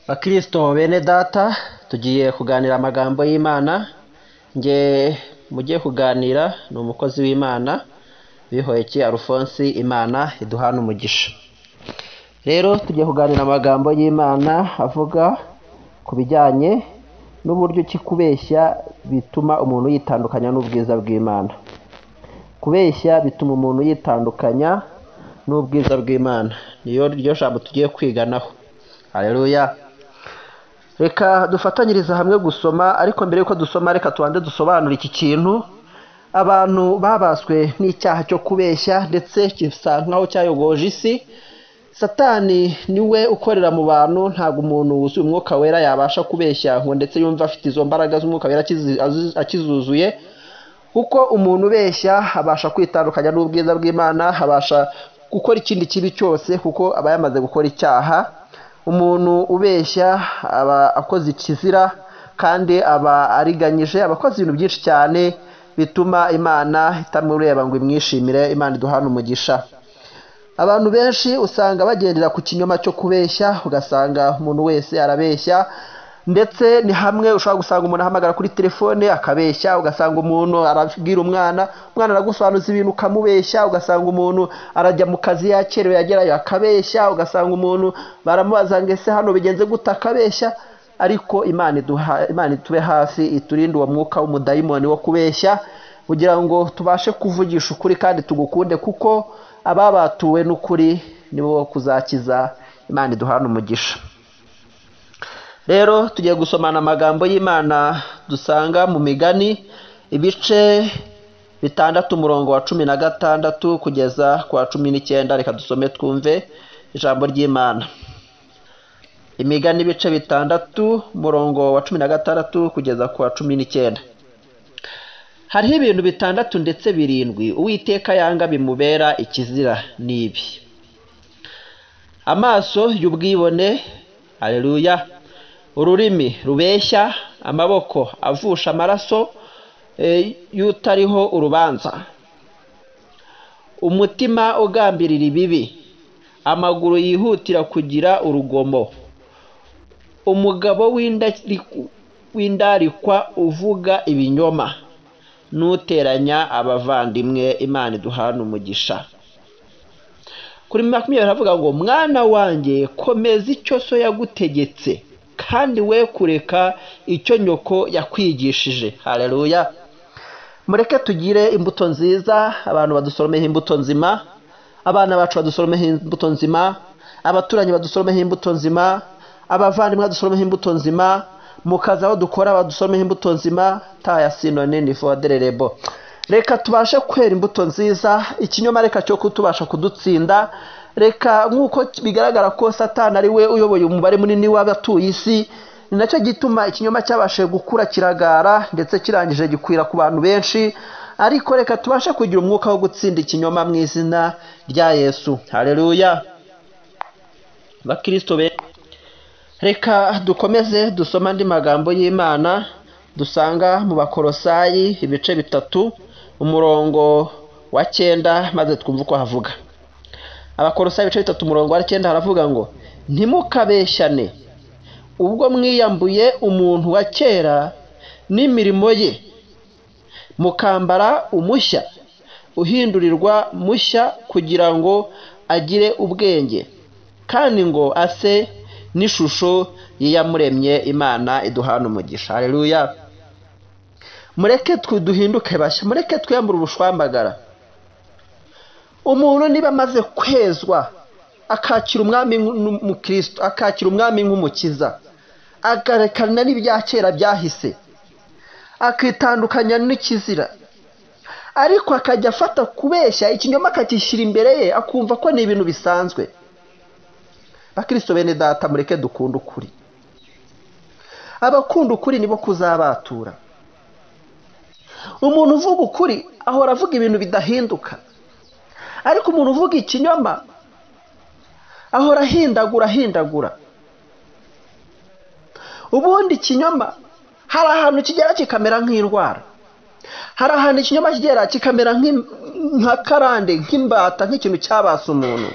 Bakristo bene data tugiye kuganira amagambo y'Imana nge mugiye kuganira ni umukozi w'Imana Bihoyiki Alphonse Imana iduhana umugisha rero tugiye kuganira amagambo y'Imana avuga ku bijyanye n'uburyo ki kubeshya bituma umuntu yitandukanya n'ubwiza bw'Imana kubeshya bituma umuntu yitandukanya n'ubwiza bw'Imana niyo ryo jambo tugiye kwiganaho Haleluya. Reka dufatanyirize hamwe gusoma, ariko mbere yuko dusoma reka tubanze dusobanure iki kintu. Abantu babaswe n'icyaha cyo kubeshya ndetse gisa nkaho cyayogoje isi. Satani niwe ukorera mu bantu, ntabwo umuntu wuzuye umwuka wera yabasha kubeshya ngo ndetse yumva afite izo mbaraga z'umwuka wera akizi- azi- akizuzuye. Kuko umuntu ubeshya abasha kwitandukanya n'ubwiza bw'Imana, abasha gukora ikindi kibi cyose kuko aba yamaze gukora icyaha umuntu ubeshya aba akoze ikizira kandi aba ariganyije aba akoze ibintu byinshi cyane bituma imana itamureba ngo imwishimire imana iduhane umugisha abantu benshi usanga bagendera ku kinyoma cyo kubeshya ugasanga umuntu wese arabeshya ndetse ni hamwe ushobora gusanga umuntu ahamagara kuri telefone akabeshya ugasanga umuntu arabwira umwana umwana aragusobanuza ibintu ukamubeshya ugasanga umuntu arajya mu kazi yakerewe yagerayo akabeshya ugasanga umuntu baramubaza ngo ese hano bigenze gute akabeshya ariko imana iduha imana itube hafi iturinde uwo mwuka w'umudayimoni wo kubeshya kugira ngo tubashe kuvugisha ukuri kandi tugukunde kuko ababatuwe n'ukuri nibo kuzakiza imana iduhana umugisha rero tugiye gusomana amagambo y'imana dusanga mu migani ibice bitandatu umurongo wa cumi na gatandatu kugeza ku wa cumi n'icyenda reka dusome twumve ijambo ry'imana imigani ibice bitandatu umurongo wa cumi na gatandatu kugeza ku wa cumi n'icyenda hariho ibintu bitandatu ndetse birindwi uwiteka yanga bimubera ikizira n'ibi amaso y'ubwibone aleluya ururimi rubeshya amaboko avusha amaraso eh, y'utariho urubanza umutima ugambirira ibibi amaguru yihutira kugira urugomo umugabo w'indari- w'indarikwa uvuga ibinyoma n'uteranya abavandimwe imana iduhana umugisha kuri makumyabiri haravuga ngo mwana wanjye komeza icyo so yagutegetse kandi we kureka icyo nyoko yakwigishije hareruya mureke tugire imbuto nziza abantu badusoromeho imbuto nzima abana bacu badusoromeho imbuto nzima abaturanyi badusoromeho imbuto nzima abavandimwe badusoromeho imbuto nzima mu kazi aho dukora badusoromeho imbuto nzima taya sinoni ni fodererebo reka tubashe kwera imbuto nziza ikinyoma reka cyo kutubasha kudutsinda reka nk'uko bigaragara ko satani ari we uyoboye umubare munini w'abatuye isi ni nacyo gituma ikinyoma cyabashije gukura kiragara ndetse kirangije gikwira ku bantu benshi ariko reka tubashe kugira umwuka wo gutsinda ikinyoma mu izina rya yesu hareruya bakirisito be reka dukomeze dusome andi magambo y'imana dusanga mu bakorosayi ibice bitatu umurongo wa cyenda maze twumve uko havuga abakorosayi ibice bitatu umurongo wa cyenda haravuga ngo ntimukabeshyane ubwo mwiyambuye umuntu wa kera n'imirimo ye mukambara umushya uhindurirwa mushya kugira ngo agire ubwenge kandi ngo ase n'ishusho y'iyamuremye imana iduhana umugisha hareruya mureke twe duhinduke bashya mureke twiyambure ubushwambagara umuntu niba amaze kwezwa akakira umwami nk'umukristo akakira umwami nk'umukiza agarekana n'ibya kera byahise akitandukanya n'ikizira ariko akajya afata kubeshya ikinyoma akagishyira imbere ye akumva ko ni ibintu bisanzwe bakristo bene data mureke dukunda ukuri abakunda ukuri nibo kuzabatura umuntu uvuga ukuri ahora avuga ibintu bidahinduka ariko umuntu uvuga ikinyoma ahora ahindagura ahindagura ubundi ikinyoma hari ahantu kigera kikamera nk'indwara hari ahantu ikinyoma kigera kikamera nk'im- nka karande nk'imbata nk'ikintu cyabasa umuntu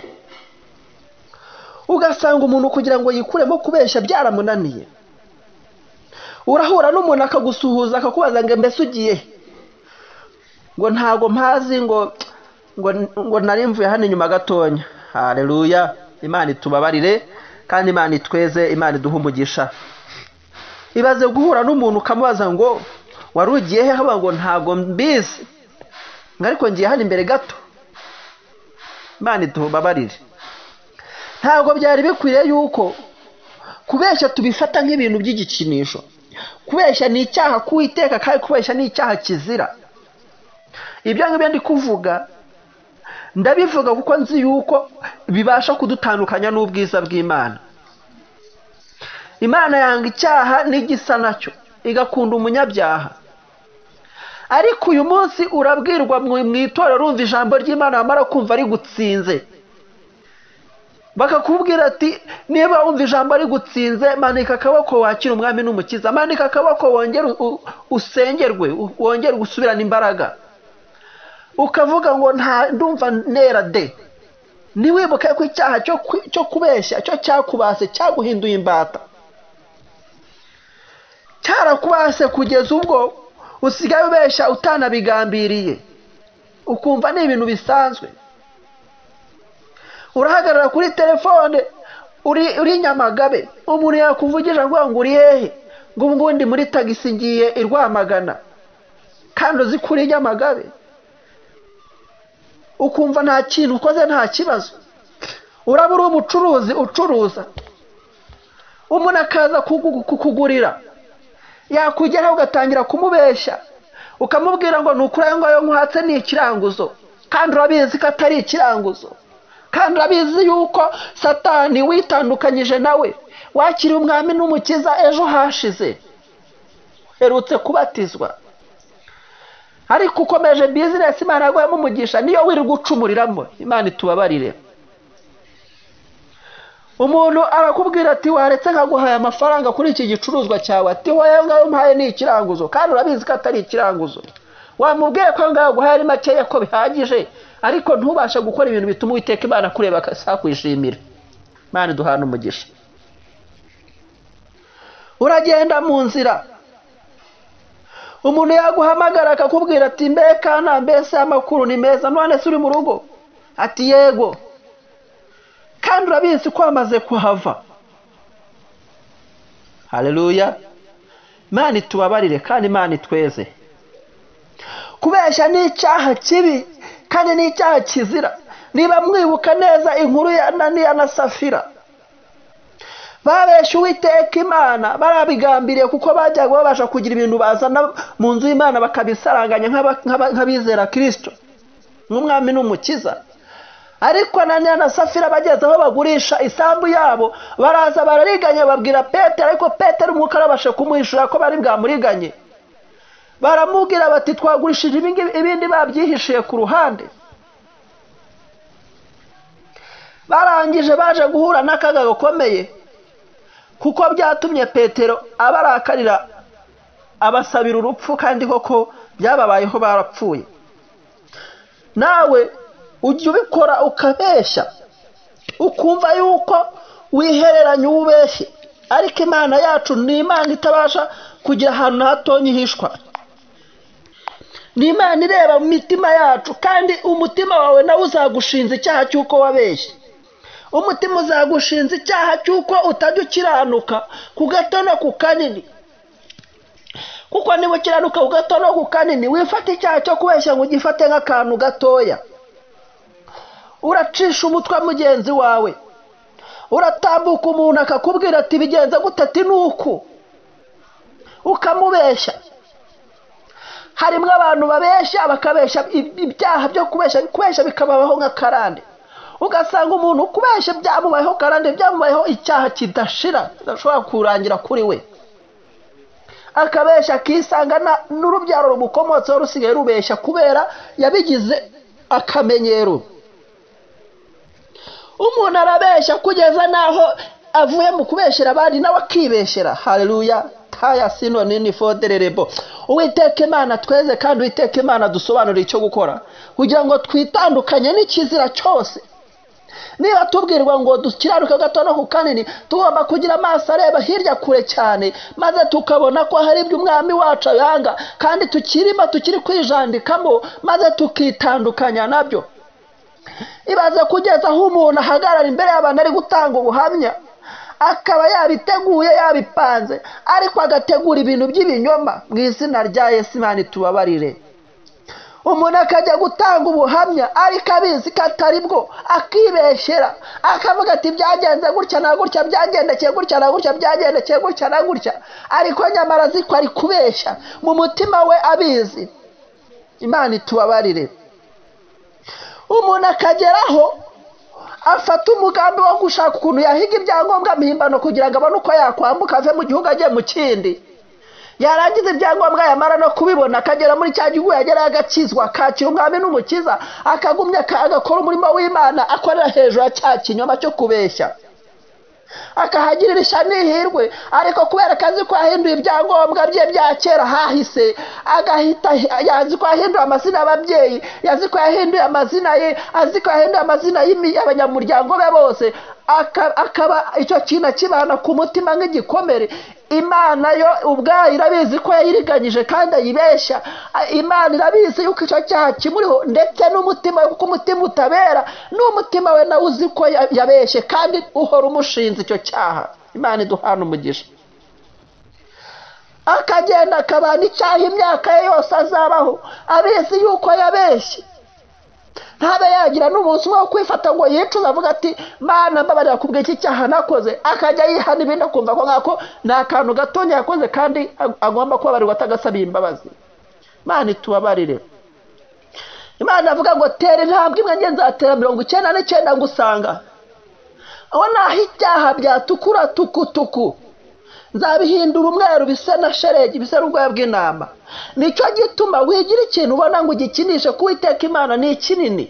ugasanga umuntu kugira ngo yikuremo kubeshya byaramunaniye urahura n'umuntu akagusuhuza akakubaza ngo mbese ugiye he?" ngo ntago mpazi ngo ngo ngo nari mvuye hano inyuma gatonya hareruya imana itubabarire kandi imana itweze imana iduhe umugisha ibaze guhura n'umuntu ukamubaza ngo wari ugiye he haba ngo ntago mbizi ngo ariko ngiye hano imbere gato imana itubabarire ntabwo byari bikwiriye yuko kubeshya tubifata nk'ibintu by'igikinisho kubeshya ni icyaha k'uwiteka kandi kubeshya ni icyaha kizira ibyo ngibyo ndi kuvuga ndabivuga kuko nzi yuko bibasha kudutandukanya n'ubwiza bw'imana imana yanga icyaha n'igisa nacyo igakunda umunyabyaha ariko uyu munsi urabwirwa mu mu itorero urumva ijambo ry'imana wamara kumva rigutsinze bakakubwira ati niba wumva ijambo rigutsinze manika akaboko wakira umwami n'umukiza manika akaboko wongere u- usengerwe u- wongere gusubirana imbaraga ukavuga ngo nta ndumva nera de ntiwibuke ko icyaha cyo ku- cyo kubeshya cyo cyakubase cyaguhinduye imbata cyarakubase kugeza ubwo usigaye ubeshya utanabigambiriye ukumva ni ibintu bisanzwe urahagarara kuri telefone uri uri nyamagabe umuntu yakuvugije avuga ngo uri hehe ngo ubu ngubu ndi muri tagisi ngiye i rwamagana kandi uzi ko uri nyamagabe ukumva nta kintu ukoze nta kibazo uraba uri umucuruzi ucuruza umuntu akaza kugu- kukugurira yakugeraho ugatangira kumubeshya ukamubwira ngo ni ukuri ayo ngayo nkuhatse ni ikiranguzo kandi urabizi ko atari ikiranguzo kandi urabizi yuko satani witandukanyije nawe wakiriye umwami n'umukiza ejo hashize uherutse kubatizwa ariko ukomeje bizinesi imana yaguhemo umugisha niyo wirirwa ucumuriramo imana itubabarire umuntu arakubwira ati waretse nkaguhaye amafaranga kuri iki gicuruzwa cyawe ati wowe ngayo mpaye ni ikiranguzo kandi urabizi ko atari ikiranguzo wamubwiye ko ngayo guhaye ari makeya ko bihagije ariko ntubashe gukora ibintu bituma uwiteka imana kureba akakwishimira imana iduhana umugisha uragenda mu nzira umuntu yaguhamagara akakubwira ati mbe kana mbese amakuru ni meza none se uri mu rugo ati yego kandi urabizi ko wamaze kuhava hareruya imana itubabarire kandi imana itweze kubeshya ni icyaha kibi kandi ni icyaha kizira niba mwibuka neza inkuru ya ananiya na safira babesha uwiteka imana barabigambiriye kuko bajyaga babasha kugira ibintu bazana mu nzu y'imana bakabisaranganya nk'aba- nk'aba- nk'abizera kirisito nk'umwami n'umukiza ariko ananiya na safira bageze aho bagurisha isambu yabo baraza barariganya babwira petero ariko petero umwuka arabasha kumuhishura ko bari bwamuriganye baramubwira bati twagurishije ibi ngibi- ibindi babyihishiye ku ruhande barangije baje guhura n'akaga gakomeye kuko byatumye petero abarakarira abasabira urupfu kandi koko byababayeho barapfuye nawe ujya ubikora ukabeshya ukumva yuko wihereranya uwo ubeshye ariko imana yacu ni imana itabasha kugira ahantu na hatonya ihishwa ni imana ireba mu mitima yacu kandi umutima wawe nawe uzagushinza icyaha cy'uko wabeshye umutima uzagushinza icyaha cy'uko utajya ukiranuka ku gato no ku kanini kuko niba ukiranuka ku gato no ku kanini wifata icyaha cyo kubeshya ngo ugifate nk'akantu gatoya uracisha umutwe mugenzi wawe uratambuka umuntu akakubwira ati bigenze gute ati ni uku ukamubeshya harimo abantu babeshya bakabeshya ib- ibyaha byo kubeshya kubeshya bikababaho nk'akarande ugasanga umuntu kubeshya byamubayeho karande byamubayeho icyaha kidashira kidashobora kurangira kuri we akabeshya akisanga na- n'urubyaro rumukomotseho rusigaye rubeshya kubera yabigize akamenyero umuntu arabeshya kugeza n'aho avuye mu kubeshyera abandi nawe akibeshyera hareruya taya sino nini fodererebo uwiteka imana tweze kandi uwiteka imana dusobanurire icyo gukora kugira ngo twitandukanye n'ikizira cyose niba tubwirwa ngo dukiraruke gato no ku kanini tugomba kugira amaso areba hirya kure cyane maze tukabona ko hari ibyo umwami wacu ayanga kandi tukirimo tukiri kwijandikamo maze tukitandukanya nabyo ibaze kugeza aho umuntu ahagarara imbere y'abantu ari gutanga ubuhamya akaba yabiteguye yabipanze ariko agategura ibintu by'ibinyoma mu izina rya yesimani tubabarire umuntu akajya gutanga ubuhamya ariko abizi ko atari bwo akibeshyera akavuga ati byagenze gutya na gutya byagendekeye gutya na gutya byagendekeye gutya na gutya ariko nyamara azi ko ari kubeshya mu mutima we abizi imana itubabarire umuntu akageraho afata umugambi wo gushaka ukuntu yahiga ibyangombwa mpimbano kugira ngo abone uko yakwambuka ave mu gihugu ajye mu kindi yarangiza ibyangombwa yamara no kubibona akagera muri cya gihugu yagerayo agakizwa akakira umwami n'umukiza akagumya agakora umurimo w'imana akorera hejuru ya cya kinyoma cyo kubeshya akahagirira ishyano n'ihirwe ariko kubera akazi ko yahinduye ibyangombwa bye bya kera hahise agahita yazi ko yahindura amazina y'ababyeyi yazi ko yahinduye amazina ye azi ko yahinduye amazina y'abanyamuryango be bose akaba icyo kintu akibana ku mutima nk'igikomere imana yo ubwayo irabizi ko yayiriganyije kandi ayibeshya imana irabizi yuko icyo cyaha kimuriho ndetse n'umutima we kuko umutima utabera n'umutima we nawe uzi ko yabeshye kandi uhora umushinze icyo cyaha imana iduhana umugisha akagenda akabana icyaha imyaka ye yose azabaho abizi yuko yabeshye ntabe yagira n'umunsi umwe wo kwifata ngo yicuze avuga ati mana mbabarira ku bw'iki cyaha nakoze akajya yihana ibindi akumva ko nkako ni akantu gatonya yakoze kandi agomba kubabarirwa atagasabiye imbabazi mana itubabarire imana avuga ngo tera intambwe imwe nge nzatera mirongo icyenda n'icyenda ngusanga aho naho ibyaha byatukura tukutuku nzabihindura umweru bisa na sheregi bisa n'ubwoya bw'intama nicyo gituma wigira ikintu ubona ngo ugikinishe kuko iteka imana ni kinini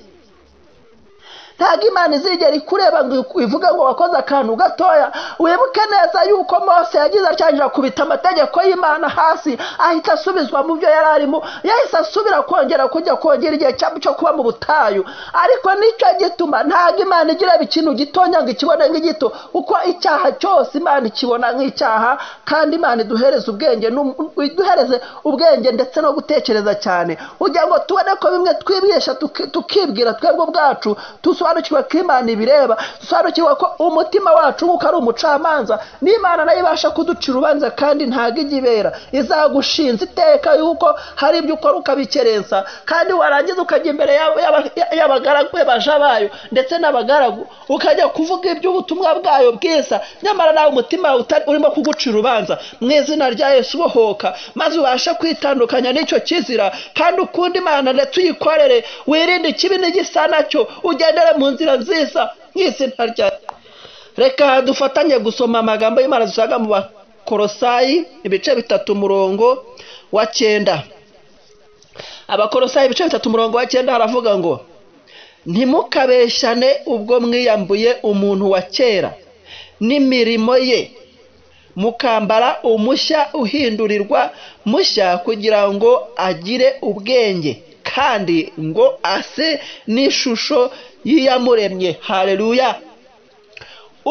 ntabwo imana izigera ikureba ngo ivuge ngo wakoze akantu gatoya wibuke neza yuko mose yagize atangira kubita amategeko y'imana hasi ahita asubizwa mu byo yari arimo yahise asubira kongera kujya kongera igihe cyo kuba mu butayu ariko nicyo gituma ntabwo imana igira ikintu gitonya ngo ikibone nk'igito kuko icyaha cyose imana ikibona nk'icyaha kandi imana iduhereze ubwenge iduhereze ubwenge ndetse no gutekereza cyane kugira ngo tubone ko bimwe twibesha tukibwira twebwe ubwacu tuso dusobanukirwa ko imana ibireba dusobanukirwa ko umutima wacu nk'uko ari umucamanza n'imana nayo ibasha kuduca urubanza kandi ntabwo ijya ibera izagushinza iteka yuko hari ibyo ukora ukabikerensa kandi warangiza ukajya imbere y'abagaragu baja bayo ndetse n'abagaragu ukajya kuvuga iby'ubutumwa bwayo bwiza nyamara nawe umutima urimo kuguca urubanza mu izina rya Yesu ubohoka maze ubashe kwitandukanya n'icyo kizira kandi ukunda imana ndetse uyikorere wirinde ikibi n'igisa nacyo ugendere mu nzira nziza nk'izina rya reka dufatanye gusoma amagambo y'imana dusanga mu bakorosayi ibice bitatu umurongo wa cyenda abakorosayi ibice bitatu umurongo wa cyenda haravuga ngo ntimukabeshane ubwo mwiyambuye umuntu wa kera n'imirimo ye mukambara umushya uhindurirwa mushya kugira ngo agire ubwenge kandi ngo ase n'ishusho y'iyamuremye hareruya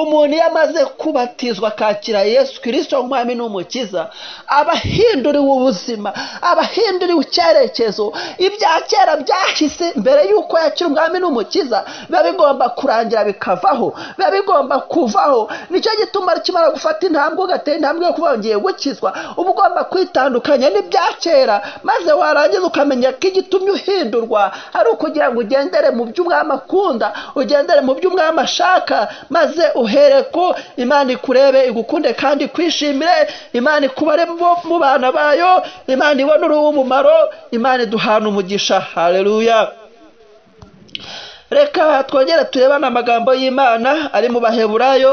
umuntu iyo amaze kubatizwa akakira yesu kirisito nk'umwami n'umukiza aba ahinduriwe ubuzima aba ahinduriwe icyerekezo ibya kera byahise mbere y'uko yakira umwami n'umukiza biba bigomba kurangira bikavaho biba bigomba kuvaho nicyo gituma kimara gufata intambwe ugatera intambwe yo kuba wongeye gukizwa uba ugomba kwitandukanya n'ibya kera maze warangiza ukamenya ko igitumye uhindurwa ari ukugira ngo ugendere mu byo umwami akunda ugendere mu byo umwami ashaka maze uhere ko imana ikurebe igukunde kandi kwishimire imana ikubare mu bana bayo imana ibona uri umumaro imana iduhana umugisha hareruya reka twongere turebane amagambo y'imana ari mu baheburayo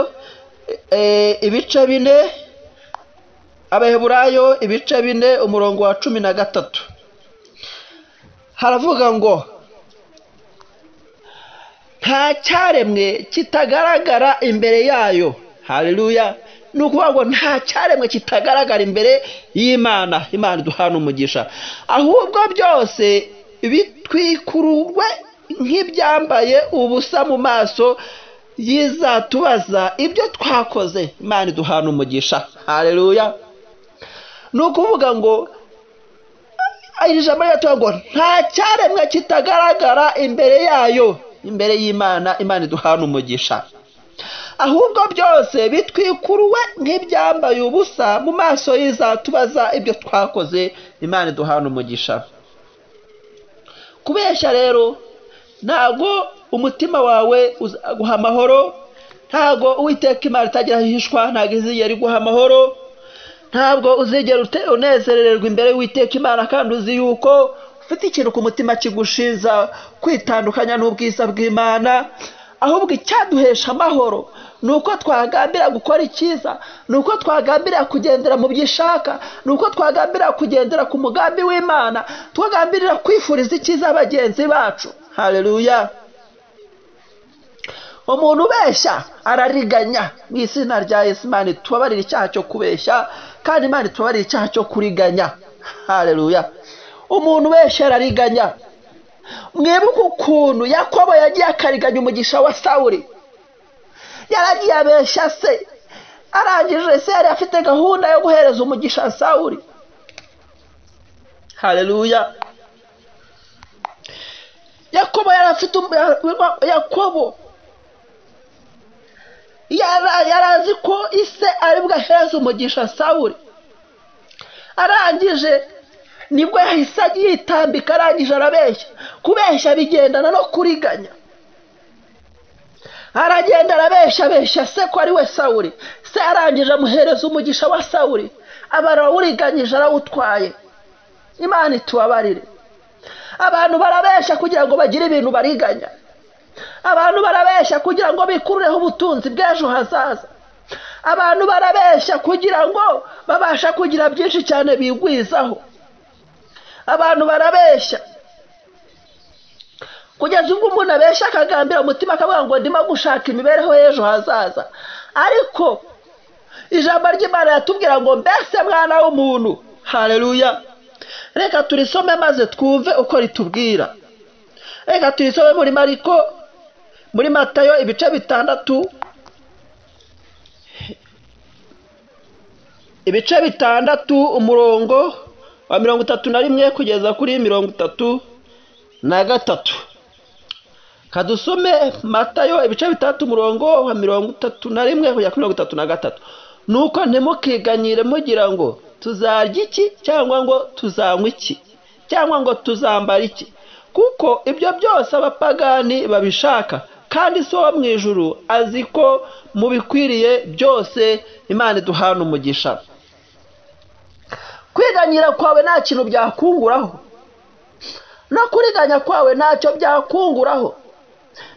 ibice bine abaheburayo ibice bine umurongo wa cumi na gatatu haravuga ngo nta cyaremwe kitagaragara imbere yayo hareruya ni ukuvuga ngo nta cyaremwe kitagaragara imbere y'imana imana iduhana umugisha ahubwo byose bitwikururwe nk'ibyambaye ubusa mu maso yizatubaza ibyo twakoze imana iduhana umugisha hareruya ni ukuvuga ngo iri jambo riratubwira ngo nta cyaremwe kitagaragara imbere yayo imbere y'imana imana iduhana umugisha ahubwo byose bitwikuruwe nk'ibyambaye ubusa mu maso y'izatubaza ibyo twakoze imana iduhana umugisha kubeshya rero ntabwo umutima wawe uguha amahoro ntabwo uwiteka imana itagira ahishwa ntabwo izigera iguha amahoro ntabwo uzigera unezerererwa imbere witeka imana kandi uzi yuko ufite ikintu ku mutima kigushinza kwitandukanya n'ubwiza bw'imana ahubwo icyaduhesha amahoro ni uko twagambira gukora icyiza ni uko twagambira kugendera mu byo ishaka ni uko twagambira kugendera ku mugambi w'imana twagambirira kwifuriza icyiza bagenzi bacu hareruya umuntu ubeshya arariganya mu izina rya yesu imana itubabarira icyaha cyo kubeshya kandi imana itubabarira icyaha cyo kuriganya hareruya umuntu ubeshya arariganya mwibuke ukuntu yakobo yagiye akariganya umugisha wa sawuri yaragiye abeshya se arangije se yari afite gahunda yo guhereza umugisha sawuri hareruya yakobo yari afite yakobo yari azi ko ise aribwo ahereza umugisha sawuri arangije nibwo yahise yitambika arangije arabeshya kubeshya bigendana no kuriganya aragenda arabeshya abeshya se ko ari we sawuri se arangije amuhereza umugisha wa sawuri aba arawuriganyije arawutwaye imana itubabarire abantu barabeshya kugira ngo bagire ibintu bariganya abantu barabeshya kugira ngo bikureho ubutunzi bw'ejo hazaza abantu barabeshya kugira ngo babashe kugira byinshi cyane bigwizaho abantu barabeshya kugeza ubwo umuntu abeshya akagambira umutima akavuga ngo ndimo gushaka imibereho y'ejo hazaza ariko ijambo ry'imana yatubwira ngo mbese mwana w'umuntu hareruya reka turisome maze twumve uko ritubwira reka turisome muri mariko muri matayo ibice bitandatu ibice bitandatu umurongo wa mirongo itatu na rimwe kugeza kuri mirongo itatu na gatatu kadusome matayo ibice bitandatu umurongo wa mirongo itatu na rimwe kugera kuri mirongo itatu na gatatu ni uko ntimukiganyire mugira ngo tuzarya iki cyangwa ngo tuzanywe iki cyangwa ngo tuzambare iki kuko ibyo byose abapagani babishaka kandi si uwo mu ijuru azi ko mu bikwiriye byose imana iduhana umugisha kwiganyira kwawe nta kintu byakunguraho no kuriganya kwawe ntacyo byakunguraho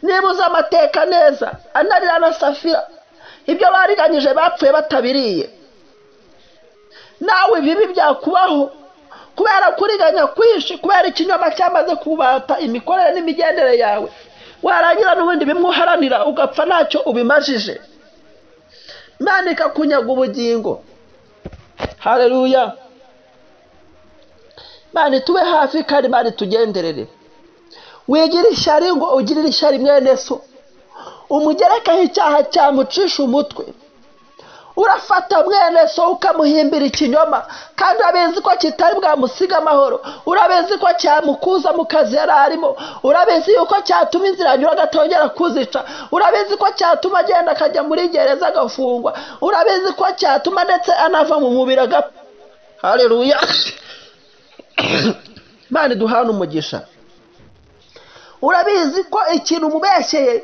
niba uzi amateka neza anarira na safira ibyo bariganyije bapfuye batabiriye nawe ibibi byakubaho kubera kuriganya kwinshi kubera ikinyoma cyamaze kubata imikorere n'imigendere yawe warangira n'ubundi bimwuharanira ugapfa ntacyo ubimajije manika kunyaga ubugingo hareruya mani tube hafi kandi mani tugenderere wigire ishyari ngo ugirire ishyari mwene so umugerekaho icyaha cyamucisha umutwe urafata mwene so ukamuhimbira ikinyoma kandi urabizi ko kitari bwamusiga amahoro urabizi ko cyamukuza mu kazi yari arimo urabizi yuko cyatuma inzira anyura agatongera kuzica urabizi ko cyatuma agenda akajya muri gereza agafungwa urabizi ko cyatuma ndetse anava mu mubiri agapfa hareruya mani duhana umugisha urabizi ko ikintu umubeshyeye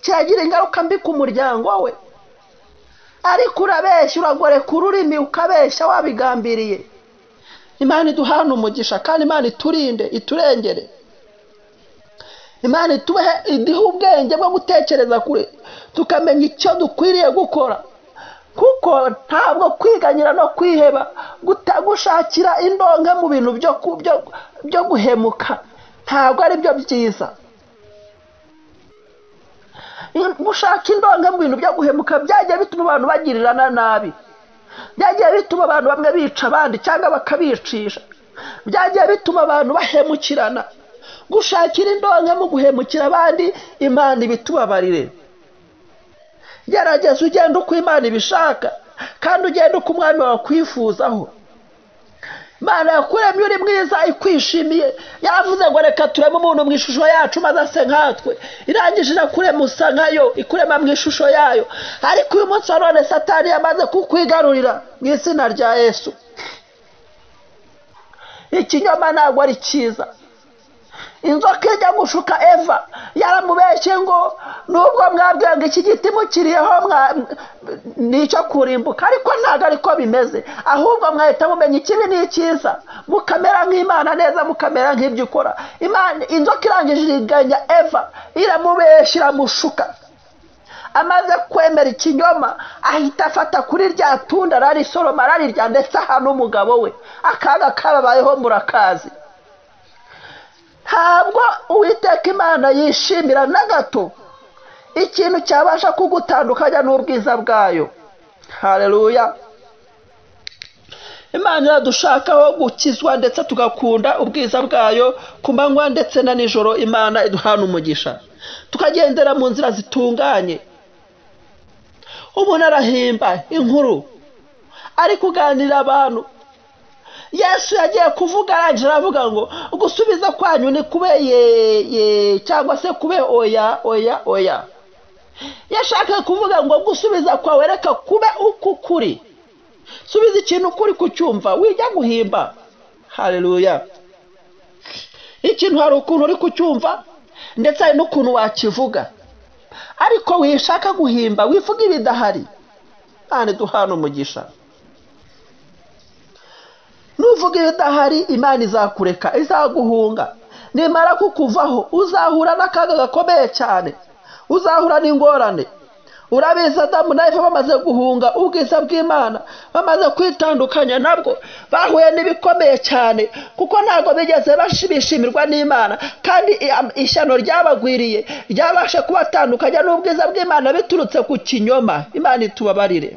cyagira ingaruka mbi ku muryango we ariko urabeshya uragoreka ururimi ukabeshya wabigambiriye imana iduhana umugisha kandi imana iturinde iturengere imana itubehe iduhe ubwenge bwo gutekereza kure tukamenya icyo dukwiriye gukora kuko ntabwo kwiganyira no kwiheba gushakira indonke mu bintu byo guhemuka ntabwo ari byo byiza gushaka indonke mu bintu byo guhemuka byagiye bituma abantu bagirirana nabi byagiye bituma abantu bamwe bica abandi cyangwa bakabicisha byagiye bituma abantu bahemukirana gushakira indonke mu guhemukira abandi imana ibitubabarire gerageza ugenda uko imana ibishaka kandi ugenda uko umwami wakwifuzaho imana yakuremye uri mwiza ikwishimiye yaravuze ngo reka tureme umuntu mu ishusho yacu maze ase nkatwe irangije kurema usa nkayo ikurema mu ishusho yayo ariko uyu munsi wa none satani yamaze kukwigarurira mu izina rya yesu ikinyoma ntabwo ari cyiza inzoka ijya gushuka eva yaramubeshye ngo nubwo mwabwira ngo iki giti mukiriyeho ni icyo kurimbuka ariko ntabwo ariko bimeze ahubwo mwahita mumenya ikibi ni icyiza mukamera nk'imana neza mukamera nk'ibyo ukora Imana inzoka irangije iriganya eva iramubeshya iramushuka amaze kwemera ikinyoma ahita afata kuri rya tunda ararisoroma ararirya ndetse aha n'umugabo we akaga kababayeho murakazi ntabwo uwiteka imana yishimira na gato ikintu cyabasha kugutandukanya n'ubwiza bwayo hareruya imana iradushakaho gukizwa ndetse tugakunda ubwiza bwayo ku manywa ndetse na nijoro imana iduhana umugisha tukagendera mu nzira zitunganye umuntu arahimba inkuru ari kuganira abantu yesu yagiye kuvuga arangije aravuga ngo gusubiza kwanyu ni kube ye ye cyangwa se kube oya oya oya yashakaga kuvuga ngo gusubiza kwawe reka kube uko ukuri subiza ikintu ukuri kucyumva wijya guhimba hareruya ikintu hari ukuntu uri kucyumva ndetse hari n'ukuntu wakivuga ariko wishaka guhimba wivuga ibidahari nta duhana umugisha nuvuga ibidahari imana izakureka izaguhunga nimara kukuvaho uzahura n'akaga gakomeye cyane uzahura n'ingorane urabizi adamu na eva bamaze guhunga ubwiza bw'imana bamaze kwitandukanya nabwo bahuye n'ibikomeye cyane kuko ntabwo bigeze bishimirwa n'imana kandi ishyano ryabagwiriye ryabashe kubatandukanya n'ubwiza bw'imana biturutse ku kinyoma imana itubabarire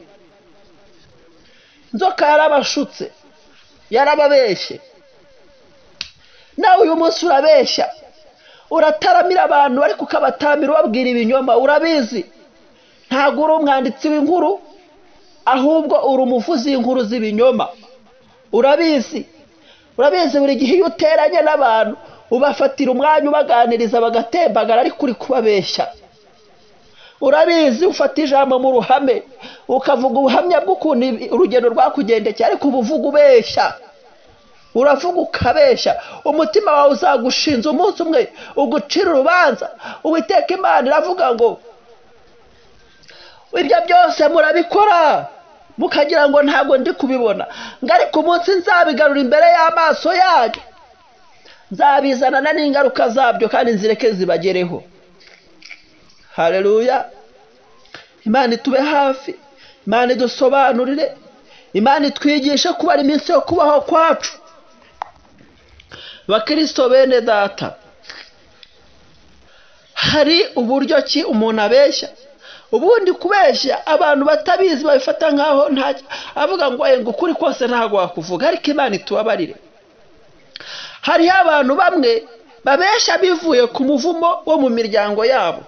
inzoka yarabashutse yarababeshye nawe uyu munsi urabeshya urataramira abantu ariko ukabatamira ubabwira ibinyoma urabizi ntabwo uri umwanditsi w'inkuru ahubwo uri umuvuzi w'inkuru z'ibinyoma urabizi urabizi buri gihe iyo uteranye n'abantu ubafatira umwanya ubaganiriza bagatembagara ariko uri kubabeshya urabizi ufata ijambo mu ruhame ukavuga ubuhamya bw'ukuntu urugendo rwakugendekeye ariko uba uvuga ubeshya uravuga ukabeshya umutima wawe uzagushinze umunsi umwe ugucira urubanza uwiteka imana iravuga ngo ibyo byose murabikora mukagira ngo ntabwo ndi kubibona ngo ariko umunsi nzabigarura imbere y'amaso yanyu nzabizanana n'ingaruka zabyo kandi nzireke zibagereho hareruya imana itube hafi imana idusobanurire imana itwigishe kuba ari iminsi yo kubaho kwacu bakirisito bene data hari uburyo ki umuntu abeshya ubundi kubeshya abantu batabizi babifata nkaho avuga ngo ngo ukuri kose ntabwo wakuvuga ariko imana itubabarire hariho abantu bamwe babeshya bivuye ku muvumo wo mu miryango yabo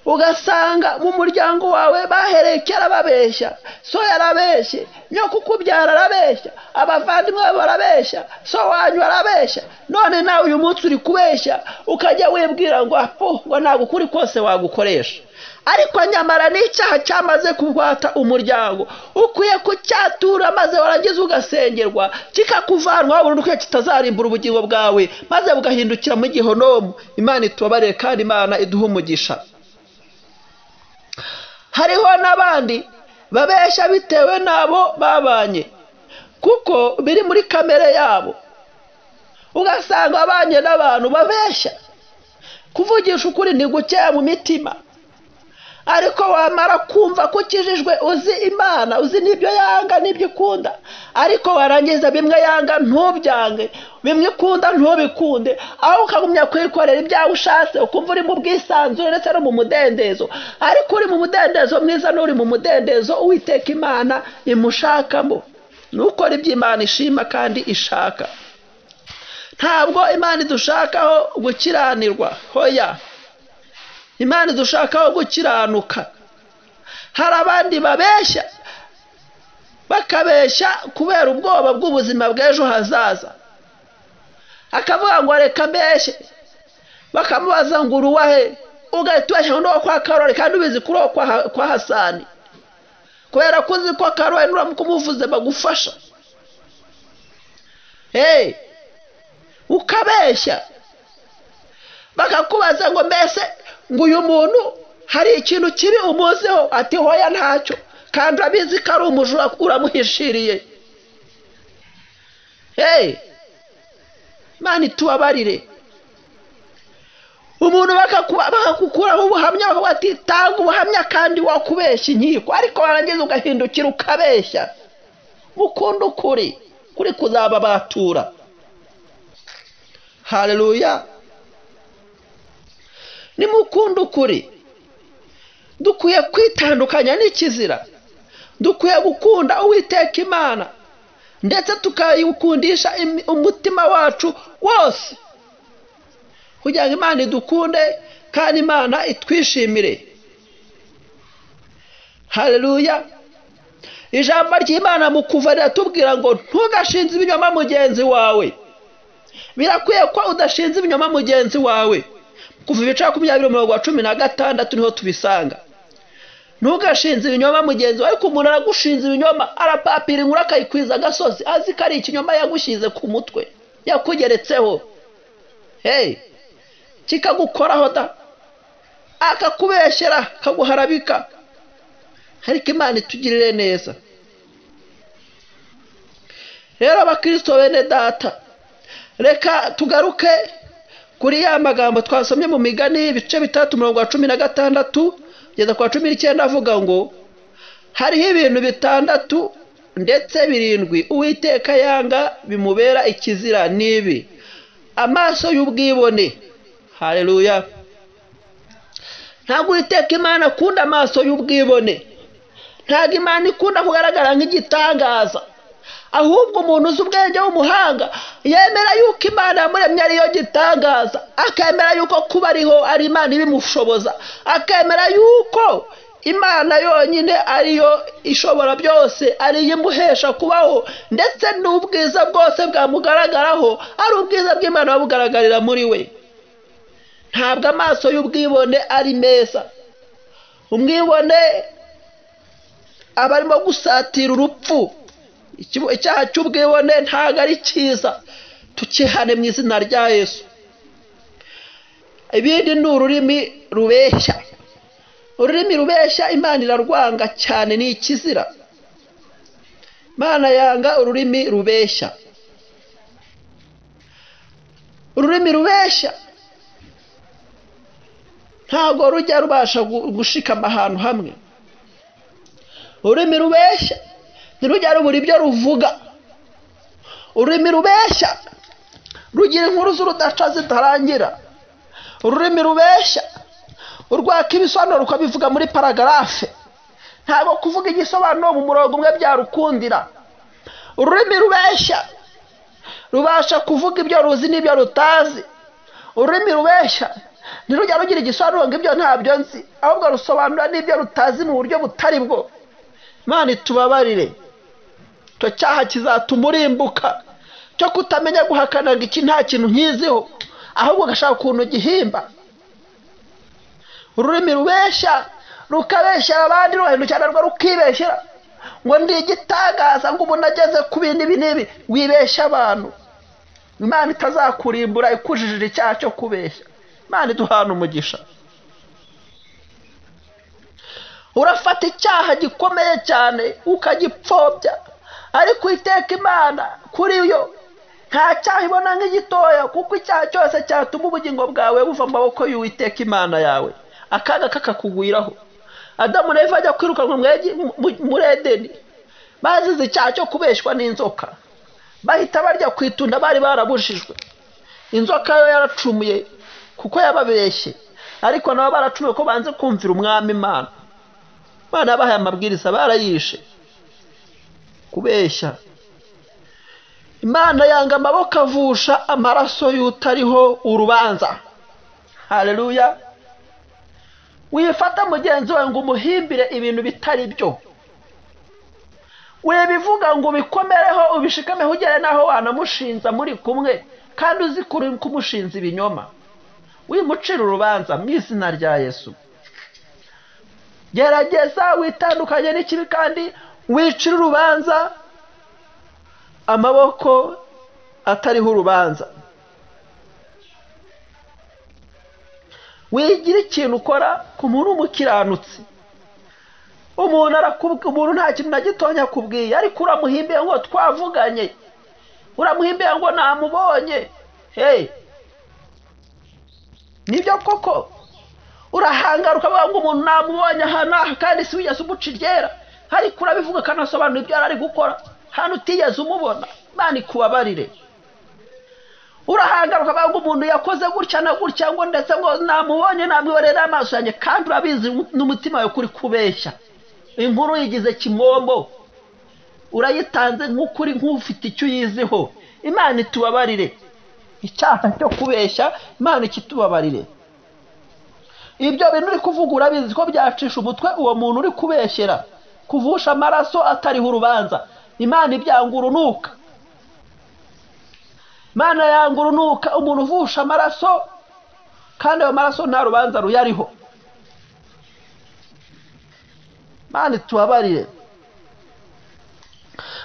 ugasanga mu muryango wawe bahereye kera babeshya so yarabeshye nyo kukubyara arabeshya abavandimwe bawe barabeshya so wanyu arabeshya none nawe uyu munsi uri kubeshya ukajya wibwira ngo apo ngo ntabwo ukuri kose wagukoresha ariko nyamara ni icyaha cyamaze kugwata umuryango ukwiye kucyatura maze warangiza ugasengerwa kikakuvanwaho burundu ko kitazarimbura ubugingo bwawe maze bugahindukira mu gihonomu imana itubabarire kandi imana iduha umugisha hariho n'abandi babeshya bitewe n'abo babanye kuko biri muri kamere yabo ugasanga abanye n'abantu babeshya kuvugisha ukuri ni gukeya mu mitima ariko wamara kumva ko ukijijwe uzi imana uzi n'ibyo yanga n'ibyo ikunda ariko warangiza bimwe yanga ntubyange bimwe ikunda ntubikunde aho ukagumya kwikorera ibyawe ushatse ukumva uri mu bwisanzure ndetse no mu mudendezo ariko uri mu mudendezo mwiza n'uri mu mudendezo uwiteka imana imushakamo nukora ibyo imana ishima kandi ishaka ntabwo imana idushakaho gukiranirwa hoya imana idushakaho gukiranuka hari abandi babeshya bakabeshya kubera ubwoba bw'ubuzima bw'ejo hazaza akavuga ngo reka mbeshye bakamubaza ngo uruwahe ugahita ubeshya n'uwo kwa karori kandi ubizi kuri uwo kwa hasani kubera ko uzi ko karori nuramuka umuvuze bagufasha hehe ukabeshya bakakubaza ngo mbese ngo uyu muntu hari ikintu kibi umuziho ati hoya ntacyo kandi urabizi ko ari umujura uramuhishiriye hehe mani tubabarire umuntu bakakukuraho ubuhamya bakavuga ati tanga ubuhamya kandi wakubeshya inkiko ariko warangiza ugahindukira ukabeshya mukunda ukuri kuri kuzababatura hareruya ni mukunda ukuri dukwiye kwitandukanya n'ikizira dukwiye gukunda uwiteka imana ndetse tukayikundisha umutima wacu wose kugira ngo imana idukunde kandi imana itwishimire hareruya ijambo ry'imana mu kuva riratubwira ngo ntugashinze ibinyoma mugenzi wawe birakwiye ko udashinze ibinyoma mugenzi wawe kuva ibice makumyabiri mirongo cumi na gatandatu niho tubisanga ntugashinze ibinyoma mugenzi wawe ariko umuntu aragushinze ibinyoma arapapira inkuru akayikwiza agasozi azi ko ari ikinyoma yagushyize ku mutwe yakugeretseho heyi kikagukoraho da akakubeshyera akaguharabika ariko imana itugirire neza rero abakirisito bene data reka tugaruke kuri ya magambo twasomye mu migani ibice bitatu mirongo cumi na gatandatu kugeza ku wa cumi n'icyenda avuga ngo hariho ibintu bitandatu ndetse birindwi uwiteka yanga bimubera ikizira n'ibi amaso y'ubwibone hareruya ntabwo witeka imana akunda amaso y'ubwibone ntabwo imana ikunda kugaragara nk'igitangaza ahubwo umuntu uzi ubwenge w'umuhanga yemera yuko imana yamuremye ariyo gitangaza akemera yuko kuba ariho ari imana ibimushoboza akemera yuko imana yonyine ariyo ishobora byose ariyo imuhesha kubaho ndetse n'ubwiza bwose bwamugaragaraho ari ubwiza bw'imana bugaragarira muri we ntabwo amaso y'ubwibone ari meza umwibone aba arimo gusatira urupfu icyaha cy'ubwibone ntabwo ari cyiza tukihane mu izina rya yesu ibindi ni ururimi rubeshya ururimi rubeshya imana irarwanga cyane ni ikizira imana yanga ururimi rubeshya ururimi rubeshya ntabwo rujya rubasha gushikama ahantu hamwe ururimi rubeshya ntirujya rubura ibyo ruvuga ururimi rubeshya rugira inkuru z'urudaca zitarangira ururimi rubeshya urwaka ibisobanuro rukabivuga muri paragarafe ntabwo kuvuga igisobanuro mu murongo umwe byarukundira ururimi rubeshya rubasha kuvuga ibyo ruzi n'ibyo rutazi ururimi rubeshya ntirujya rugira igisobanuro ngo ibyo ntabyo nzi ahubwo rusobanura n'ibyo rutazi mu buryo butari bwo imana itubabarire icyo cyaha kizatuma urimbuka cyo kutamenya guhakana ngo iki nta kintu nkiziho ahubwo ugashaka ukuntu gihimba ururimi rubeshya rukabeshyera abandi ruhindukira narwo rukibeshyera ngo ndi igitangaza ngo umuntu ageze ku bindi n'ibi wibeshya abantu imana itazakurimbura ikujijije icyaha cyo kubeshya imana iduhana umugisha urafata icyaha gikomeye cyane ukagipfobya ariko iteka imana kuri yo nta cyaha ibona nk'igitoya kuko icyaha cyose cyatuma ubugingo bwawe buva mu maboko y'uwiteka imana yawe akaga kakakugwiraho adamu na eva ajya kwirukanwa muri edeni bazize icyaha cyo kubeshywa n'inzoka bahita barya ku itunda bari barabujijwe inzoka yo yaracumuye kuko yababeshye ariko nabo baracumuye ko banze kumvira umwami imana imana yabahaye amabwiriza barayishe kubeshya imana yanga amaboko avusha amaraso y'utariho urubanza hareruya wifata mugenzi wawe ngo umuhimbire ibintu bitari byo wibivuga ngo ubikomereho ubishikameho ugere n'aho wanamushinza muri kumwe kandi uzi kuri kumushinza ibinyoma wimucira urubanza mu izina rya yesu gerageza witandukanye n'ikibi kandi wicira urubanza amaboko atariho urubanza wigira ikintu ukora ku muntu w'umukiranutsi umuntu arakubwira umuntu nta kintu na gitonya akubwiye ariko uramuhimbiye ngo twavuganye uramuhimbiye ngo namubonye hey nibyo koko urahangaruka ukavuga ngo umuntu namubonye aha n'aha kandi si wigeze umuca iryera ariko urabivuga ukanasobanura ibyo yari ari gukora hano utigeze umubona imana ikubabarire urahangaruka ukavuga ngo umuntu yakoze gutya na gutya ngo ndetse ngo namubonye namwiboreye n'amaso yanjye kandi urabizi n'umutima wawe kuri kubeshya inkuru yigize kimombo urayitanze nk'ukuri nk'ufite icyo uyiziho imana itubabarire icyaha cyo kubeshya imana ikitubabarire ibyo bintu uri kuvuga urabizi ko byacisha umutwe uwo muntu uri kubeshyera kuvusha amaraso atariho urubanza imana ibyanga urunuka imana yanga urunuka umuntu uvusha amaraso kandi ayo maraso nta rubanza ruyariho imana itubabarire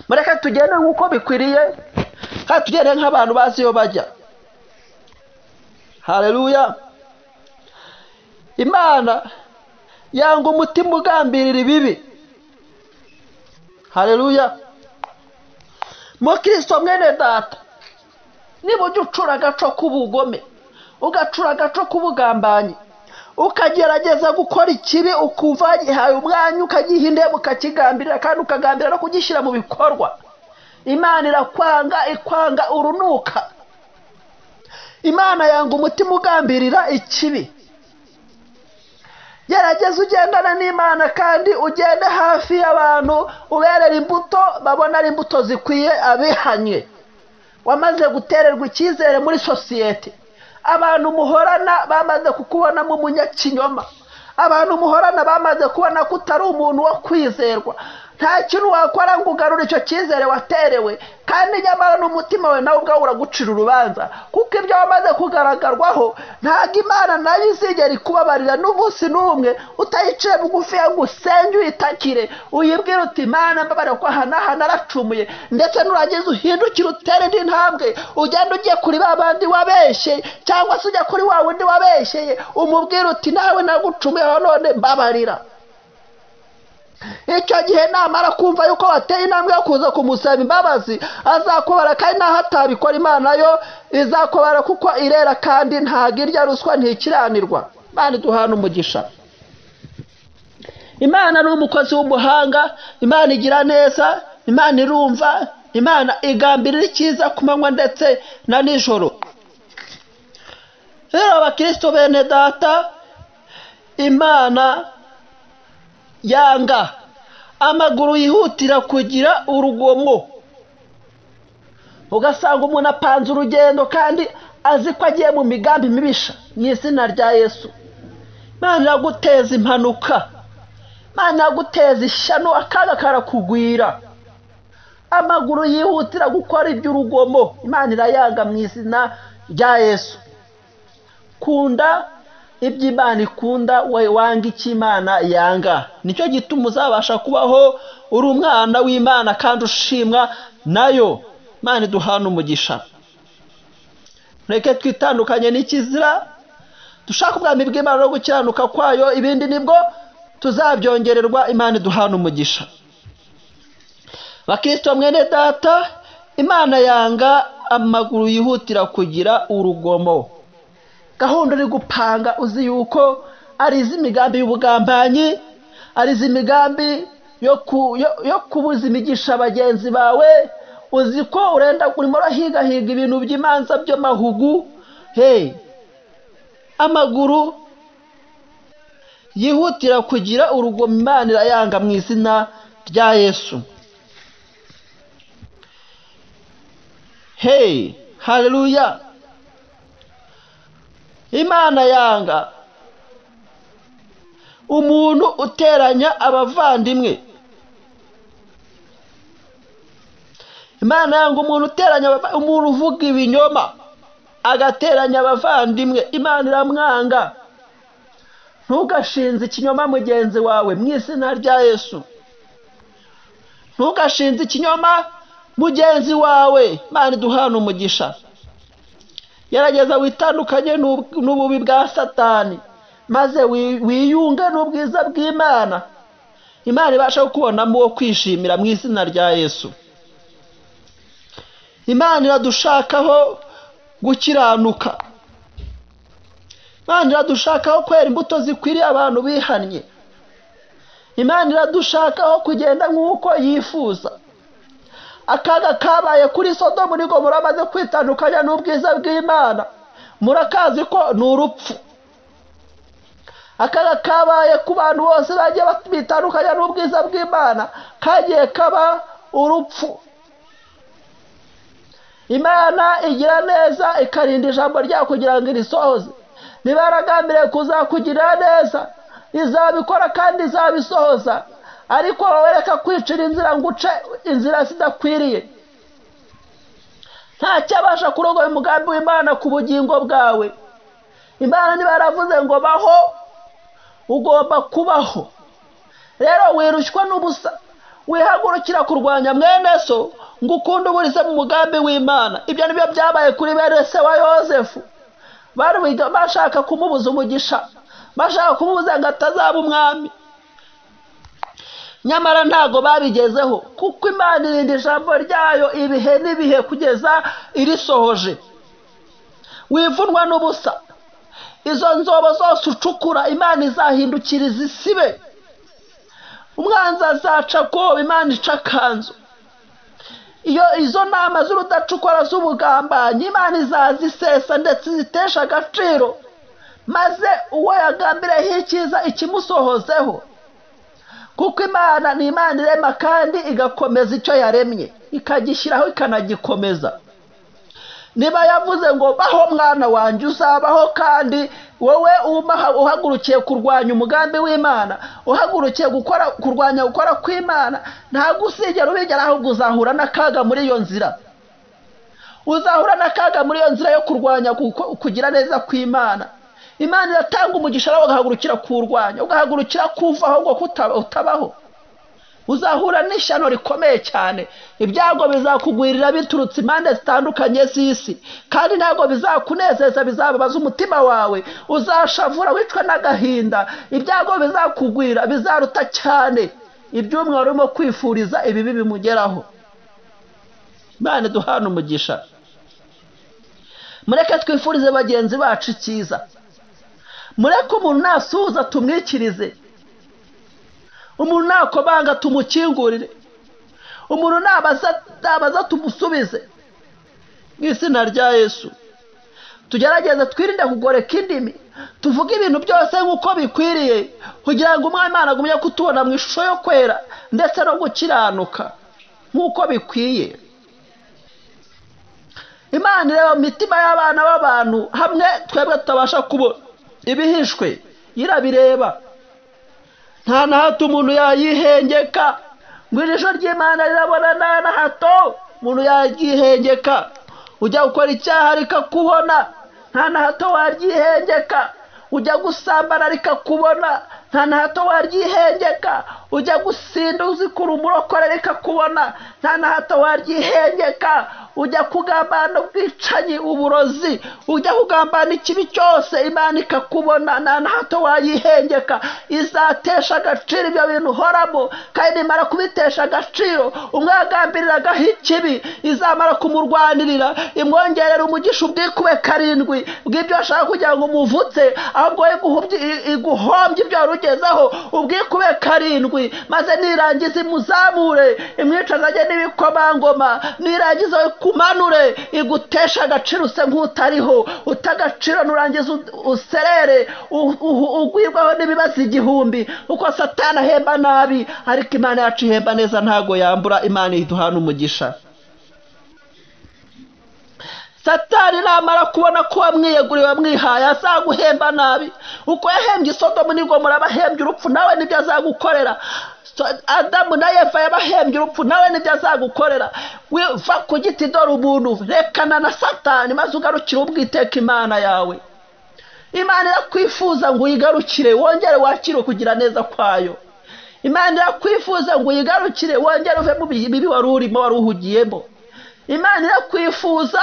mureke tugende nk'uko bikwiriye kandi tugende nk'abantu bazi iyo bajya hareruya imana yanga umutima ugambirira ibibi hareruya mukirisito mwene data niba ujya ucura agaco k'ubugome ugacura agaco k'ubugambanyi ukagerageza gukora ikibi ukuva gihaye umwanya ukagihindemo ukakigambirira kandi ukagambira no kugishyira mu bikorwa imana irakwanga ikwanga urunuka imana yanga umutima ugambirira ikibi gerageza ugendana n'imana kandi ugende hafi y'abantu uberera imbuto babona ari imbuto zikwiye abihanye wamaze gutererwa icyizere muri sosiyete abantu muhorana bamaze kukubonamo umunyakinyoma abantu muhorana bamaze kubona ko utari umuntu wo kwizerwa nta kintu wakora ngo ugarure icyo cyizere waterewe kandi nyamara n'umutima wawe nawe ubwawe uragucira urubanza kuko ibyo wamaze kugaragarwaho ntabwo imana nayo izigera ikubabarira n'umunsi n'umwe utayiciye bugufi ngo usenge uyitakire uyibwire uti imana mbabarira ko aha n'aha naracumuye ndetse nurangiza uhindukire utere indi ntambwe ugenda ugiye kuri ba bandi wabeshyeye cyangwa se ujya kuri wa wundi wabeshyeye umubwire uti nawe nagucumuyeho none mbabarira icyo gihe namara kumva yuko wateye intambwe yo kuza kumusaba imbabazi azakubara kandi naho atabikora imana yo izakubara kuko irera kandi ntabwo irya ruswa ntikiranirwa imana iduhana umugisha imana ni umukozi w'umuhanga imana igira neza imana irumva imana igambirira icyiza ku manywa ndetse na nijoro rero abakristo bene data imana yanga amaguru yihutira kugira urugomo ugasanga umuntu apanze urugendo kandi azi ko agiye mu migambi mibisha mu izina rya yesu imana iraguteza impanuka imana iraguteza ishyano akaga karakugwira amaguru yihutira gukora iby'urugomo imana irayanga mu izina rya yesu kunda ibyo imana ikunda wanga icyo imana yanga nicyo gituma uzabasha kubaho uri umwana w'imana kandi ushimwa nayo imana iduhana umugisha reka twitandukanye n'ikizira dushaka ubwami bw'imana no gukiranuka kwayo ibindi nibwo tuzabyongererwa imana iduhana umugisha bakisitwa mwene data imana yanga amaguru yihutira kugira urugomo gahunda uri gupanga uzi yuko ari iz'imigambi y'ubugambanyi ari iz'imigambi yo kubuza imigisha bagenzi bawe uzi ko urenda urimo urahigahiga ibintu by'imanza by'amahugu he amaguru yihutira kugira urugomo imana irayanga mu izina rya yesu hey hareruya imana yanga umuntu uteranya abavandimwe imana yanga umuntu uteranya abava- umuntu uvuga ibinyoma agateranya abavandimwe imana iramwanga ntugashinze ikinyoma mugenzi wawe mu izina rya yesu ntugashinze ikinyoma mugenzi wawe imana iduhana umugisha gerageza witandukanye n'ub- n'ububi bwa satani maze wi- wiyunge n'ubwiza bw'imana imana ibasha kukubonamo uwo kwishimira mu izina rya yesu imana iradushakaho gukiranuka imana iradushakaho kwera imbuto zikwiriye abantu bihannye imana iradushakaho kugenda nk'uko yifuza akaga kabaye kuri sodomu ni gomora maze kwitandukanya n'ubwiza bw'imana murakazi ko ni urupfu akaga kabaye ku bantu bose bagiye bitandukanya n'ubwiza bw'imana kagiye kaba urupfu imana igira neza ikarinda ijambo ryayo kugira ngo irisohoze niba yaragambiriye kuzakugirira neza izabikora kandi izabisohoza ariko wowe reka kwicira inzira ngo uce inzira zidakwiriye ntacyabasha kurogoya umugambi w'imana ku bugingo bwawe imana niba yaravuze ngo baho ugomba kubaho rero wirushywa n'ubusa wihagurukira kurwanya mwene so ngo ukunde uburize mu mugambi w'imana ibyo nibyo byabaye kuri bene se wa yosefu bari wiga- bashaka kumubuza umugisha bashaka kumubuza ngo atazaba umwami nyamara ntago babigezeho kuko imana irinda ijambo ryayo ibihe n'ibihe kugeza irisohoje wivunwa n'ubusa izo nzobo zose ucukura imana izahindukira izisibe umwanzi azaca akoba imana ica akanzu iyo izo nama z'urudacukura z'ubugambanyi imana izazisesa ndetse izitesha agaciro maze uwo yagambireho icyiza ikimusohozeho kuko imana ni imana irema kandi igakomeza icyo yaremye ikagishyiraho ikanagikomeza niba yavuze ngo baho mwana wanjye uzabaho kandi wowe umaha- uhagurukiye kurwanya umugambi w'imana uhagurukiye gukora kurwanya gukora kw'imana ntabwo usigera ubigera ahubwo uzahura n'akaga muri iyo nzira uzahura n'akaga muri iyo nzira yo kurwanya guko- kugira neza kw'imana imana iratanga umugisha nawe ugahagurukira kuwurwanya ugahagurukira kuvaho ngo kuta- utabaho uzahura n'ishyano rikomeye cyane ibyago bizakugwirira biturutse impande zitandukanye z'isi kandi ntabwo bizakunezeza bizababaza umutima wawe uzashavura wicwa n'agahinda ibyago bizakugwira bizaruta cyane iby'umwe wari urimo kwifuriza ibibi bimugeraho imana duhana umugisha mureke twifurize bagenzi bacu icyiza mureke umuntu nasuhuza tumwikirize umuntu nakobanga tumukingurire umuntu nabaza nabaza tumusubize mu izina rya yesu tugerageze twirinde kugoreka indimi tuvuge ibintu byose nk'uko bikwiriye kugira ngo umwana imana agumye kutubona mu ishusho yo kwera ndetse no gukiranuka nk'uko bikwiye imana ireba mu mitima y'abana b'abantu hamwe twebwe tutabasha kubona ibihishwe irabireba nta na hato umuntu yayihengeka ngo ijisho ry'imana rirabona nta na hato umuntu yaryihengeka ujya gukora icyaha rikakubona nta na hato waryihengeka ujya gusambana rikakubona nta na hato waryihengeka ujya gusinda uzikura umurokore rikakubona nta na hato waryihengeka ujya kugambana ubwicanyi uburozi ujya kugambana ikibi cyose imana ikakubona nta na hato wayihengeka izatesha agaciro ibyo bintu uhoramo kandi imara kubitesha agaciro umwe yagambiriraho ikibi izamara kumurwanirira imwongerera umugisha ubwikube karindwi bw'ibyo ashaka kugira ngo umuvutse ahubwo we guhubye- iguhombye ibyo wari ugezeho ubwikube karindwi maze nirangiza imuzamure imwicaza ajye n'ibikomangoma nirangiza we kumanure igutesha agaciro use nk'utariho utagaciro nurangiza ud- userere u- u- ugwirwaho n'ibibazo igihumbi kuko satani ahemba nabi ariko imana yacu ihemba neza ntago yambura imana iduhana umugisha satani namara kubona ko wamwiyeguriye wamwihaye azaguhemba nabi uko yahembye isodomu nibwo murabahembye urupfu nawe nibyo azagukorera So, adamu na eva yabahembye urupfu nawe nibyo azagukorera We- va ku giti dore umuntu rekana na satani maze ugarukire ubwiteka imana yawe imana irakwifuza ngo uyigarukire wongere wakire kugira neza kwayo imana irakwifuza ngo uyigarukire wongere uve mu bibi wari urimo wari uhugiyemo imana irakwifuza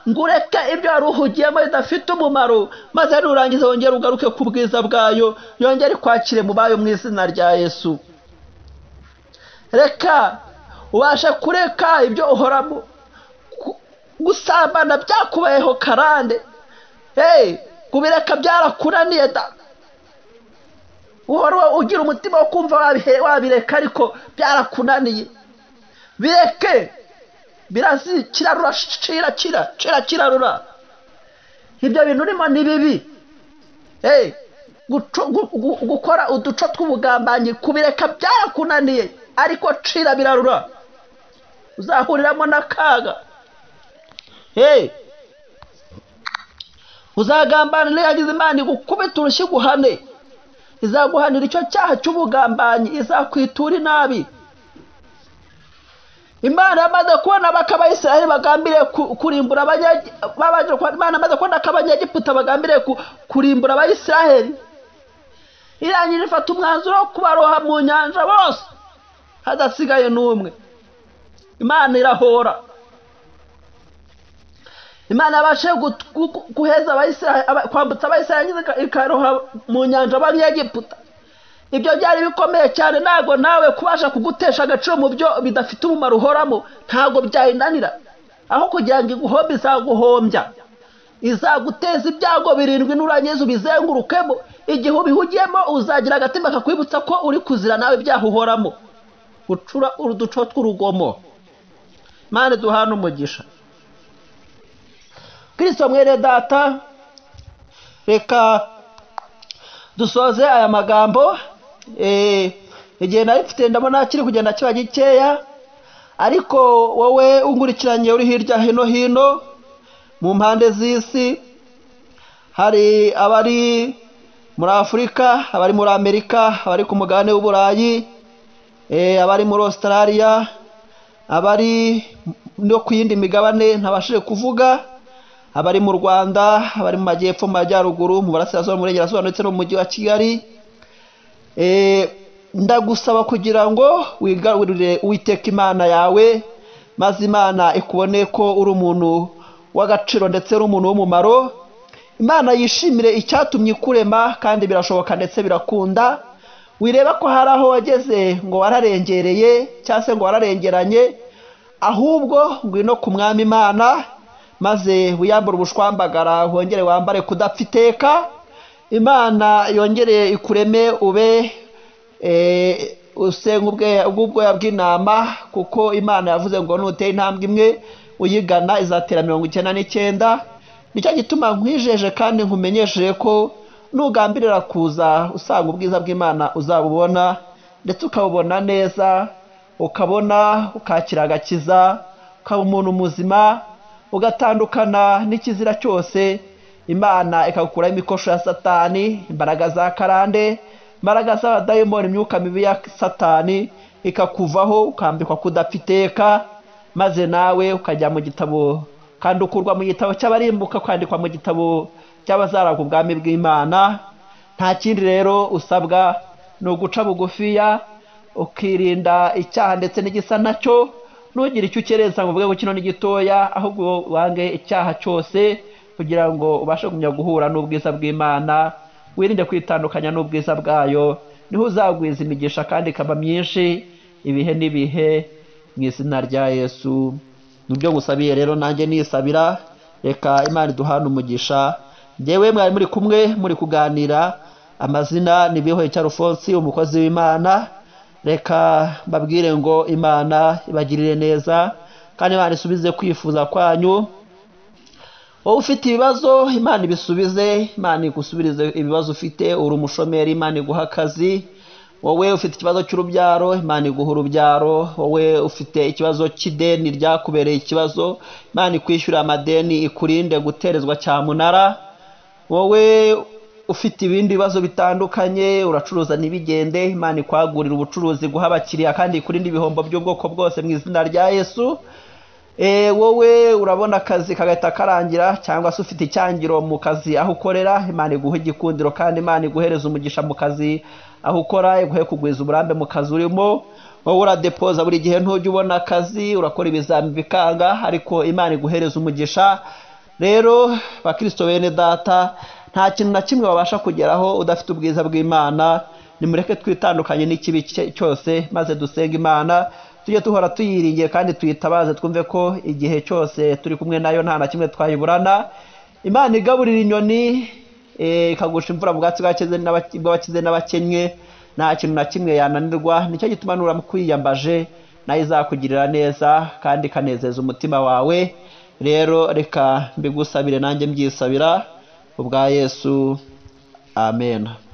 ngo ureke ibyo wari uhugiyemo bidafite umumaro maze nurangiza wongere ugaruke ku bwiza bwayo yongere ikwakire mu bayo mu izina rya yesu reka ubashe kureka ibyo uhoramo Gu- gusambana byakubayeho karande hey kubireka byarakunaniye da uhora ugira umutima wo kumva wabihe- wabireka ariko byarakunaniye bireke birazikirarura kirakira kirakirarura ibyo bintu urimo ni bibi hey guco- gu- gu- gukora uduco tw'ubugambanyi kubireka byarakunaniye ariko cira birarura uzahuriramo n'akaga hey uzagambana n'iyagize imana igukubita urushyi guhane izaguhanira icyo cyaha cy'ubugambanyi izakwitura inabi imana yamaze kubona bak'abayisiraheli bagambiriye ku- kurimbura abanye- b'abanye- imana yamaze kubona ko abanyegiputa bagambiriye ku- kurimbura abayisiraheli irangije ifata umwanzuro wo kubaroha mu nyanja bose hadasigaye n'umwe imana irahora imana yabashe gut- gu- guheza Abayisraeli- aba- kwambutsa abayisiraheli ikaroha mu nyanja abanyegiputa ibyo byari bikomeye cyane ntabwo nawe kubasha kugutesha agaciro mu byo bidafite umumaro uhoramo ntabwo byayinanira aho kugira ngo iguhombe izaguhombya izaguteza ibyago birindwi nurangiza ubizengurukemo igihe ubihugiyemo uzagira agatima kakwibutsa ko uri kuzira nawe ibyaha uhoramo gucura uduco tw'urugomo imana duhana umugisha kirisito mwene data reka dusoze aya magambo Eh, igihe narifite ndabona kiri kugenda kiba gikeya ariko wowe ungurikiranye uri hirya hino hino mu mpande z'isi hari abari muri afurika abari muri amerika abari ku mugabane w'uburayi eh, abari muri australia abari no ku yindi migabane ntabashije kuvuga abari mu rwanda abari mu majyepfo mu majyaruguru mu burasirazuba mu burengerazuba ndetse no mu mujyi wa kigali Eh, ndagusaba kugira ngo wigarurire uwiteka imana yawe maze imana ikubone ko uri umuntu w'agaciro ndetse uri umuntu w'umumaro imana yishimire icyatumye ikurema kandi birashoboka ndetse birakunda wireba ko hari aho wageze ngo wararengereye cyangwa se ngo wararengeranye ahubwo ngwino ku mwami imana maze wiyambure ubushwambagara wongere wambare kudapfa iteka imana yongere ikureme ube eh, usenga ubwe- ubw'ubwoya bw'intama kuko imana yavuze ngo nutera intambwe imwe uyigana izatera mirongo icyenda n'icyenda nicyo gituma nkwijeje kandi nkumenyesheje ko nugambirira kuza usanga ubwiza bw'imana uzabubona ndetse ukabubona neza ukabona ukakira agakiza ukaba umuntu muzima ugatandukana n'ikizira cyose imana ikagukuraho imikosho ya satani imbaraga za karande imbaraga z'abadayimoni imyuka mibi ya satani ikakuvaho ukambikwa kudapfa iteka maze nawe ukajya mu gitabo kandi ukurwa mu gitabo cy'abarimbuka ukandikwa mu gitabo cy'abazaragwa ubwami bw'imana nta kindi rero usabwa ni uguca bugufiya ukirinda icyaha ndetse n'igisa nacyo ntugire icyo ukereza ngo uvuge ngo kino ni gitoya ahubwo wange icyaha cyose kugira ngo ubashe kugumya guhura n'ubwiza bw'imana wirinde kwitandukanya n'ubwiza bwayo niho uzagwiza imigisha kandi ikaba myinshi ibihe n'ibihe mu izina rya yesu nibyo ngusabiye rero nanjye nisabira reka imana iduhane umugisha ngewe mwari muri kumwe muri kuganira amazina ni bihoye alphonse umukozi w'imana reka mbabwire ngo imana ibagirire neza kandi imana isubize kwifuza kwanyu wowe ufite ibibazo imana ibisubize imana igusubirize ibibazo ufite uri umushomeri imana iguha akazi wowe ufite ikibazo cy'urubyaro imana iguha urubyaro wowe ufite ikibazo cy'ideni ryakubereye ikibazo imana ikwishyura amadeni ikurinde guterezwa cyamunara wowe ufite ibindi bibazo bitandukanye uracuruza ntibigende imana ikwagurira ubucuruzi guha abakiriya kandi ikurinde ibihombo by'ubwoko bwose mu izina rya yesu Eh, wowe urabona akazi kagahita karangira cyangwa se ufite icyangiro mu kazi aho ukorera imana iguha igikundiro kandi imana iguhereza umugisha mu kazi aho ukora iguhe kugwiza uburambe mu kazi urimo wowe uradepoza buri gihe ntujya ubona akazi urakora ibizami bikanga ariko imana iguhereza umugisha rero bakirisito bene data nta kintu na kimwe babasha kugeraho udafite ubwiza bw'imana nimureke twitandukanye n'ikibi cye- cyose maze dusenge imana tujye duhora tuyiringiye kandi tuyitabaze twumve ko igihe cyose turi kumwe nayo nta na kimwe twayiburana imana igaburira inyoni eh, ikagusha imvura mu bwatsi bw'abakize n'abake- bw'abakize n'abakennye nta kintu na kimwe yananirwa nicyo gituma nuramkwiyambaje nayo izakugirira neza kandi ikanezeza umutima wawe rero reka mbigusabire nanjye mbyisabira kubwa yesu amen